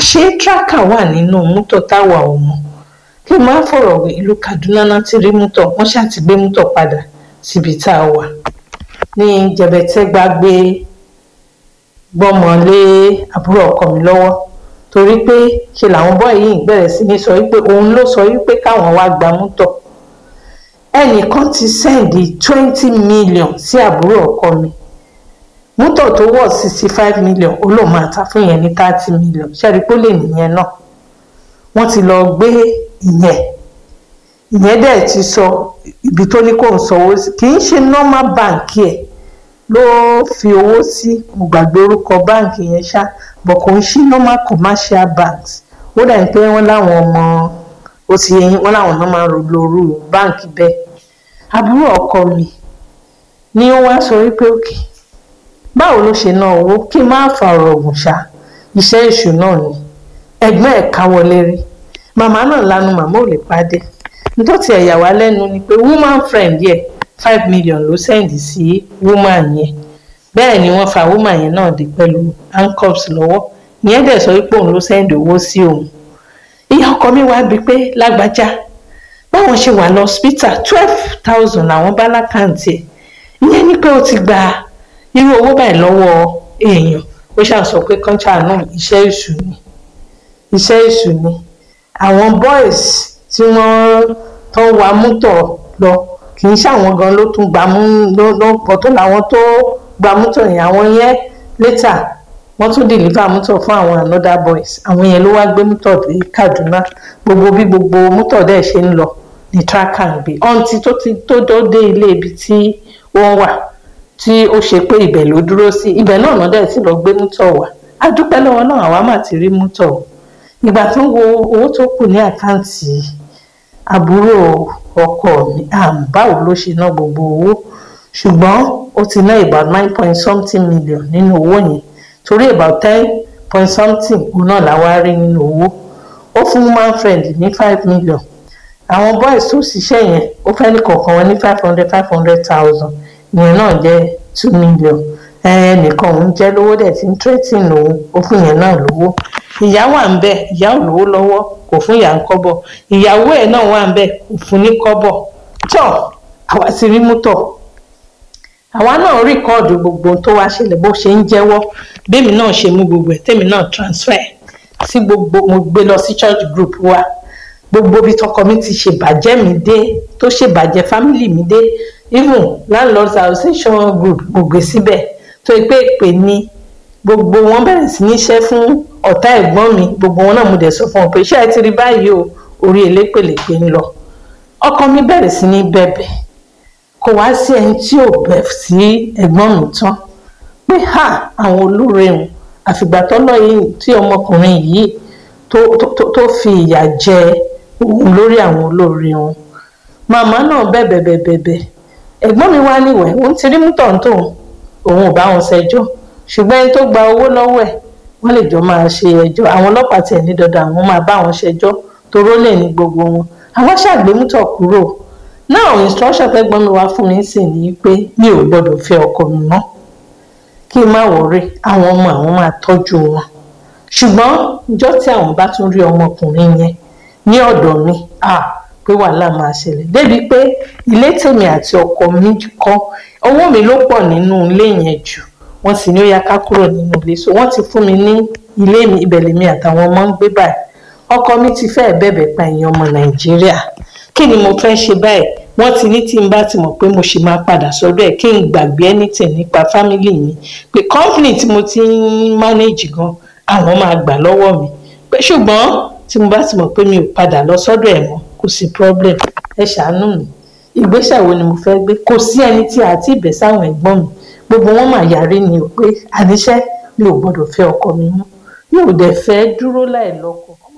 àṣé tracker wà nínú mọ́tò táwa ò mọ̀ kí n máa fọ̀rọ̀ wé ìlú Kaduna náà ti rí mọ́tò wọ́n ṣáà ti gbé mọ́tò padà síbi tá a wà ní jẹ̀bẹ̀tẹ́gbà gbé gbọ́mọ lé àbúrò ọkọ mi lọ́wọ́ torí pé ṣe làwọn bọ́ọ̀ yìí bẹ̀rẹ̀ sí ní sọ wípé òun ló sọ wípé káwọn wá gba mọ́tò ẹnìkan ti sẹ́ǹdì twenty million sí àbúrò ọkọ mi mọ́tò tó wọ̀ sixty five million ó lóun máa ta fún yẹn ní thirty million ṣẹ́rí pé ó lè nìyẹn náà wọ́n ti lọ gbé ìyẹn ìyẹn dẹ̀ ti sọ ibi tó ní kó ń sanwó sí kì í ṣe normal bank ẹ̀ ló fi owó sí mo gbàgbé orúkọ báǹkì yẹn ṣá bọ̀ kò ń ṣí normal commercial banks ó dà ní pé wọ́n láwọn ọmọ ó ti yẹn wọ́n láwọn náà máa ń lo orú báǹkì bẹ́ẹ̀ àbúrò ọkọ mi ni ó wá sọ wípé òkè báwo ló ṣe ná owó kí n má fa ọ̀rọ̀ ògùn ṣá iṣẹ́ èṣù náà ni ẹ̀gbọ́n ẹ̀ káwọlé rí màmá náà lanu màmá ò lè pàdé nítorí ẹ̀yà wá lẹ́nu ni pé woman friend yẹ five million ló sẹ́ǹdì sí woman yẹn bẹ́ẹ̀ ni wọ́n fa woman yẹn náà dé pẹ̀lú handcuffs lọ́wọ́ ìyẹn dẹ̀ sọ pé òun ló sẹ́ǹdì owó sí òun ìyá ọkọ mi wá bíi pé lágbájá báwọn ṣe wà lọ hospital twelve thousand làwọn bá lákàntì ẹ̀ ìyẹn ni pé ó ti gba irú owó báyìí lọ́wọ́ èèyàn ó ṣàṣọ pé kọ́ńtà náà iṣẹ́ èṣù ni iṣẹ́ èṣù ni àwọn boys tí wọ́n tó ń wa mọ́tò lọ kì í ṣàwọn gan ló tún gba mú ló ló pọ̀ tó làwọn tó gba mọ́tò yẹn àwọn yẹn létà wọ́n tún deliver mọ́tò fún àwọn another boys àwọn yẹn ló wá gbé mọ́tò dé Kaduna gbogbo bí gbogbo mọ́tò dẹ̀ ṣe ń lọ ní tracker ń gbé ọ̀ǹtí tó ti tó tó dé ilé ibi tí wọ́n wà tí ó ṣe pé ibẹ̀ ló dúró sí ibẹ̀ náà náà dẹ̀ ti lọ gbé mọ́tò wá a dúpẹ́ lọ́wọ́ náà àwa mà ti rí mọ́tò ìgbà tó ń wo owó tó kù ní àkáǹtì àbúrò ọkọ mi báwo ló ṣe ná gbogbo owó ṣùgbọ́n ó ti ná about nine point something million nínú owó yẹn torí about ten point something òun náà làwa rí nínú owó ó fún woman friend ní five million àwọn boys tó ṣiṣẹ́ yẹn ó fẹ́ ní kọ̀ọ̀kan wọn ní five hundred five hundred thousand ìyẹn náà jẹ́ two million ẹnìkan òun jẹ́ lówó dẹ̀ tí ń threaten òun ó fún yẹn náà lówó ìyá wà ń bẹ ìyá ò lówó lọ́wọ́ kò fún ìyá ń kọ́bọ̀ ìyàwó ẹ̀ náà wà ń bẹ kò fún ní kọ́bọ̀ tọ́ àwa ti rí mú tọ̀ àwa náà rìkọ́ọ̀dù gbogbo tó wá ṣẹlẹ̀ bó ṣe ń jẹ́wọ́ bẹ́ẹ̀mi náà ṣe mú gbogbo ẹ̀ tẹ́mi náà transfer sí gbogbo mo gbé lọ sí church group wa gbogbo bí tọkọ mi ti ṣe bàjẹ́ mi dé tó ṣe bàjẹ́ family mi dé even landlords association group mo gbé síbẹ̀ tó yẹ pé ìpè ní gbogbo wọn bẹ̀rẹ̀ sí ní iṣẹ́ fún ọ̀tá ẹ̀gbọ́n mi gbogbo wọn náà mo dẹ̀ sọ fún wọn pé iṣẹ́ ẹ ti rí báyìí o orí elépèlépè ń lọ ọkọ mi bẹ̀rẹ̀ sí ní bẹ̀bẹ̀ kò wá sí ẹni tí ò bẹ̀ sí ẹ̀gbọ́n mi tán pé ha àwọn olóore wọn àfìgbà tọ́lọ́ yìí tí ọmọkùnrin yìí tó tó tó fi ìyà jẹ òun lórí àwọn olóore wọn màmá náà bẹ̀bẹ̀ bẹ̀bẹ̀ bẹ̀ ẹ̀gbọ́n mi wá níwẹ̀ òun ti rí mútọ̀ ń tòun òun ò bá wọn ṣẹjọ́ ṣùgbọ́n ẹni tó gba owó lọ́wọ́ ẹ̀ wọ́n lè jọ máa ṣe ẹjọ́ àwọn ọlọ́pàá tiẹ̀ ní dandan àwọn máa bá wọn ṣẹjọ́ toró lè ní gbogbo wọn àwọn ṣàgbémútọ̀ kúrò náà instruction tẹ́gbọ́n mi wá fún mi sì ní pé mi ò gbọ́dọ̀ fẹ́ ọkọ mi mọ́ kí n má wọrí àwọn ọmọ àwọn máa tọ́jú wọn ṣùgbọ́n ìjọ́ tí àwọn bá tún rí ọmọkùnrin yẹn ní ọ̀dọ̀ mi ah pé wàhálà máa ṣẹlẹ̀ débi pé ilé tèmi àti ọkọ mi kọ́ owó mi ló pọ̀ nínú ilé yẹn jù wọ́n sì ní ó yá ká kúrò nínú ilé so wọ́n ti fún mi ní ilé mi ibẹ̀ lèmi àtàwọn ọmọ ń gbé báyìí ọkọ mi ti fẹ́ẹ̀ bẹ̀bẹ̀ pa èèyàn ọmọ nàìjíríà kí ni mo fẹ́ ṣe báyìí wọ́n ti ní tí n bá ti mọ̀ pé mo ṣì máa padà sọ́dọ̀ ẹ̀ kí n gbàgbé anything nípa family mi pé company tí mo ti ń manage gan àwọn máa gbà lọ́wọ́ mi pé ṣùgbọ́n tí mo bá ti mọ̀ pé mi ò padà lọ sọ́dọ̀ ẹ̀ mọ́ kò sí problem ẹ ṣàánú mi ìgbésẹ̀ wo ni mo fẹ́ gbé kò sí ẹni tí a ti bẹ̀ sáwọn ẹ̀gbọ́n mi gbogbo wọn mà yarí ni o pé àníṣe mi ò gbọ́dọ̀ fẹ́ ọkọ mi mọ́ mi ò dẹ̀ fẹ́ dúró láì lọ́kọ